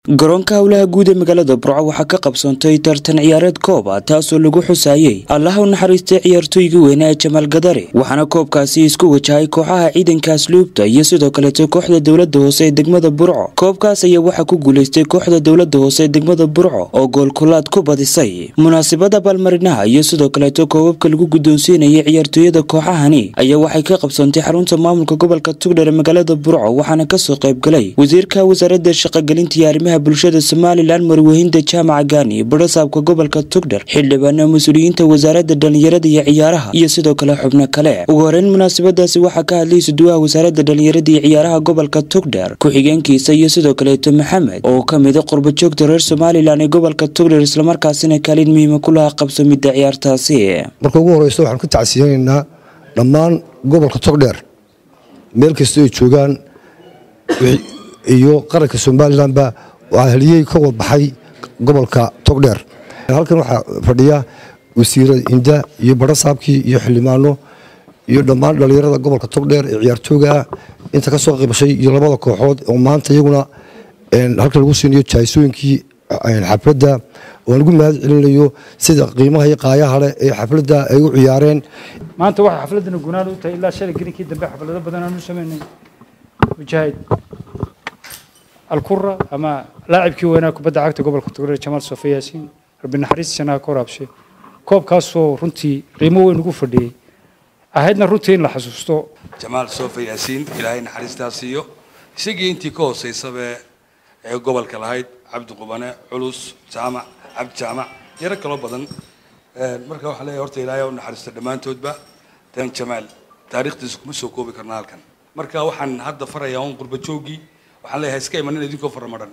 garoonka howlaha guud ee magaalada burco waxaa ka qabsoontay tartan ciyaareed koob ah taasoo lagu xusaayey allaha u naxariistay ciyaartooygii weynaa ee jamaal gadare waxaana koobkaasi isku wajahay kooxaha ciidanka asluubta iyo sidoo kaleeto kooxda dowlada hoose ee degmada burco koobkaas ayaa waxaa ku guuleystay kooxda dowlada hoose ee degmada burco oo goolkulaad ku badisay munaasabada abaalmarinaha iyo sidoo kaleeto koobabka lagu guddoonsiinayay ciyaartooyada kooxahani ayaa waxay ka qabsoontay xarunta maamulka gobolka tugdher ee magaalada burco waxaana kasoo qaybgalay wasiirka wasaaradda shaqogelinta iyo arrimaha bulshada somalilan marwehinda jaamaca gaani barasaabka gobolka tugdher xildhibaana mas-uuliyiinta wasaaradda dhallinyarada iyo ciyaaraha iyo sidoo kale xubno kale ugu horeyn munaasabadaasi waxaa ka hadlay suduwaha wasaaradda dhallinyarada iyo ciyaaraha gobolka tugdher ku-xigeenkiisa iyo sidoo kaleeto maxamed oo ka mida qurbajoogta reer somalilan ee gobolka tugdher islamarkaasina kaalin muhiima ku lahaa qabsamidda ciyaartaasi marka ugu horeysa waxaan ku tacsiyanaynaa dhammaan gobolka togdheer meel kasta ay joogaan iyo qaranka somalilanba waa haliyey ka wadbaxay gobolka togdheer halkan waxaa fadhiya wasiira hinda iyo barasaabkii iyo xildhibaano iyo dhammaan dhallinyarada gobolka togdheer ee ciyaartoogaa inta ka soo qaybashay iyo labada kooxood oo maanta iyaguna halkan lagu siinayo jahaysooyinkii xafladda oo lagu mahad celinayo sida qiimaha iyo qaayaha leh ee xafladda ay u ciyaareen maanta waxay xafladana gunaad u tahay ilaa shalay gelinkii dambe xaflado badan aan u samaynay mujaahid alkura ama laacibkii weynaa kubadda cagta gobolka togdheer jamaal sofe yaasiin rabbi naxariis janaha ka waraabshe koobkaasoo runtii qiimo weyn ugu fadhiyey ahaydna runtii in la xasuusto jamaal sofe yaasiin ilaahay naxariistaa siiyo isagii intii ka hooseysaba ee gobolka lahayd cabdi qubane culus jaamac cabdi jaamac yaro kaloo badan marka waxaa leeyahay horta ilaahay u naxariisto dhammaantoodba dan jamaal taariikhdiisa kuma soo koobi karna halkan marka waxaan hadda farayaa un qurbajoogii waxaan leeyahay iska imanina idinkoo faramadhan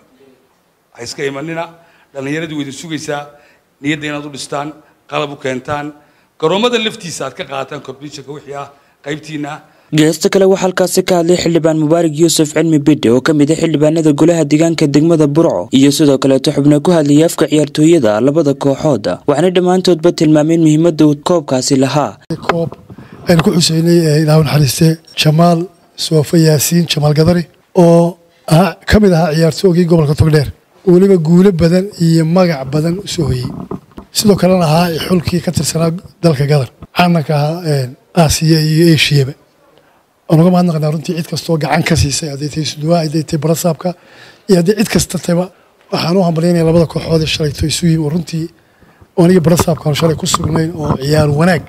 ha iska imanina dhallinyaradii waa idin sugaysaa niyadda inaad u dhistaan qalab u keentaan garoomada laftiisa aad ka qaataan competitionka wixii ah qaybtiina geesta kale waxaa halkaasi ka hadlay xildhibaan mubaarak yuusuf cilmi bidhe oo ka mid a xildhibaanada golaha deegaanka degmada burco iyo sidoo kaleeto xubno ku hadlayay afka ciyaartooyada labada kooxood waxaana dhammaantoodba tilmaameen muhiimadda uu koobkaasi lahaa koob aynu ku xuseynay ilaahu naxariiste jamaal soofe yaasiin jamaal gadari oo ka mid ahaa ciyaartoogii gobolka togdheer weliba guulo badan iyo magac badan u soo hoyey sidoo kalena ahaa xulkii ka tirsanaa dalka gadar caananka ahaa aasiya iyo eshiyaba waan uga mahadnaqnaa runtii cid kastoo gacan ka siisay hadday tahay suduwaa hadday tahay barasaabka iyo haddii cid kasta taba waxaan u hambalyaynaya labada kooxood ee shalayto isu yimi oo runtii aniga barasaabkaan shalay ku sugnayn oo ciyaar wanaag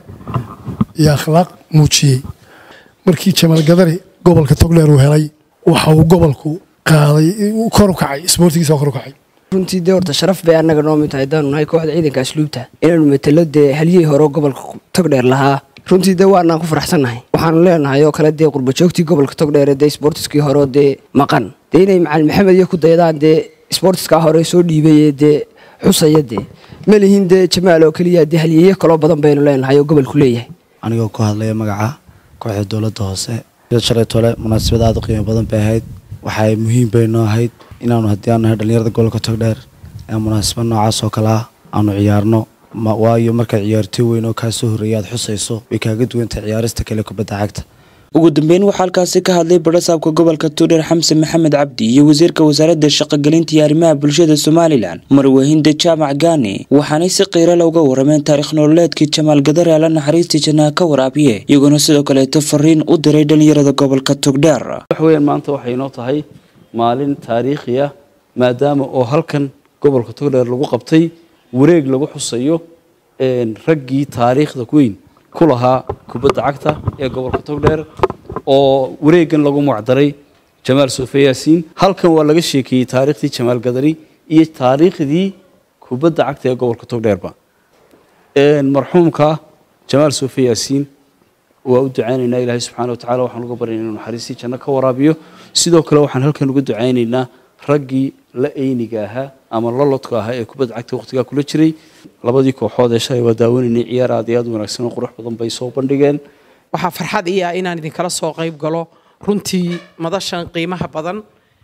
iyo akhlaaq muujiyey markii jamaal gadari gobolka togdheer uu helay waxa uu gobolku qaaday kor u kacay isboortigiisa kor u kacay runtii dee horta sharaf bay annaga noo mid tahay haddaanu nahay kooxda ciidanka asluubta inaanu matelo dee halyihii hore gobolka togdheer lahaa runtii dee waanaan ku faraxsannahay waxaanu leenahay oo kale dee qurbajoogtii gobolka togdheere dee isboortiskii hore dee maqan dee inay macalin maxamed iyo ku daydaan dee isboortiskaa hore soo dhiibaye dee xusaya dee ma lihin dee jamaal oo keliya dee halyeeyo kaloo badan baynu leenahay oo gobolku leeyahay anigoo ku hadlaya magaca kooxda dowladda hoose shalay tole munaasabad aada u qiimo badan bay ahayd waxay muhiim bay noo ahayd inaanu haddii aanu nahay dhallinyarada gobolka togdheer ee munaasabad noocaas oo kale ah aanu ciyaarno waayo markaad ciyaartooy weyn oo kaa soo horreeya aad xusayso way kaaga duwantahay ciyaarista kale kubadda cagta ugu dambeyn waxaa halkaasi ka hadlay barasaabka gobolka tugdher xamse maxamed cabdi iyo wasiirka wasaaradda shaqogelinta iyo arrimaha bulshada somalilan marwehinda jaamac gaani waxaanay si qiirala uga warameen taarikh nololeedkii jamaal gadare alla naxariistii jannaha ka waraabiye iyagoona sidoo kaleeto fariin u diray dhallinyarada gobolka tugdheer waxweyan maanta waxay inoo tahay maalin taariikhi ah maadaama oo halkan gobolka togdheer lagu qabtay wareeg lagu xusayo raggii taariikhda weyn ku lahaa kubadda cagta ee gobolka togdheer oo wareegan lagu magacdaray jamaal sofe yaasiin halkan waa laga sheekeeyey taariikhdii jamaal gadari iyo taariikhdii kubadda cagta ee gobolka togdheerba marxuumka jamaal sofe yaasiin waa u ducaynaynaa ilaahay subxaana watacala waxaan uga baryana inuu naxariistii janno ka waraabiyo sidoo kale waxaan halkan uga ducaynaynaa raggii la eyniga ahaa ama lolodka ahaa ee kubadda cagta waqtigaa kula jiray labadii kooxood ee shalay waa daawanaynay ciyaar aad iyo aad wanaagsan oo qurux badan bay soo bandhigeen waxaa farxad ii ah inaan idinkala soo qayb galo runtii madashan qiimaha badan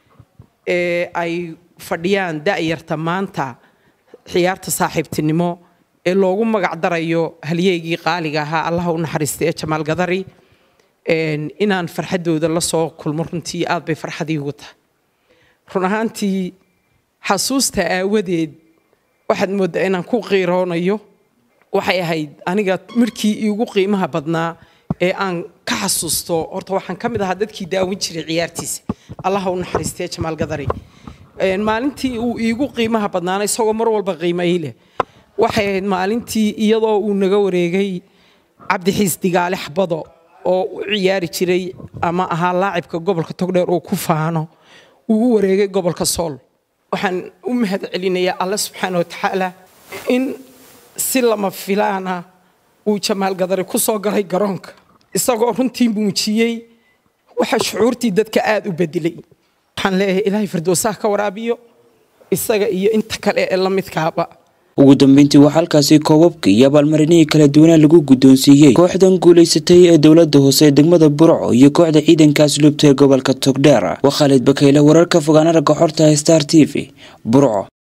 ee ay fadhiyaan da'yarta maanta ciyaarta saaxiibtinimo ee loogu magac darayo halyeygii qaaliga ahaa allaha u naxariista ee jamaal gadari inaan farxaddooda la soo kulmo runtii aad bay farxadii ugu tahay run ahaantii xasuusta aawadeed waxaad mooddaa inaan ku qiiroonayo waxay ahayd aniga markii iigu qiimaha badnaa ee aan ka xasuusto horta waxaan ka mid ahaa dadkii daawin jiray ciyaartiisa allaha u naxariistee jamaal gadari maalintii uu iigu qiimaha badnaana isagoo mar walba qiimayi leh waxay ahayd maalintii iyadoo uu naga wareegay cabdixiis digaale xabado oo u ciyaari jiray ama ahaa laacibka gobolka togdheer oo ku faano uu u wareegay gobolka sool waxaan u mahad celinayaa alle subxaana watacaala in si lama filaana uu jamaal gadari ku soo galay garoonka isagoo runtii muujiyey waxa shucuurtii dadka aada u bedelay waxaan leeyahay ilaahay firdowsaha ka waraabiyo isaga iyo inta kale ee la midkaaba ugu dambeyntii waxaa halkaasi koobabkii iyo abaalmarinihii kala duwanaa lagu guddoonsiiyey kooxdan guulaysatay ee dowladda hoose ee degmada burco iyo kooxda ciidanka asluubta ee gobolka togdheer waa khaalid bakayle wararka fogaana ragga xorta star t v burco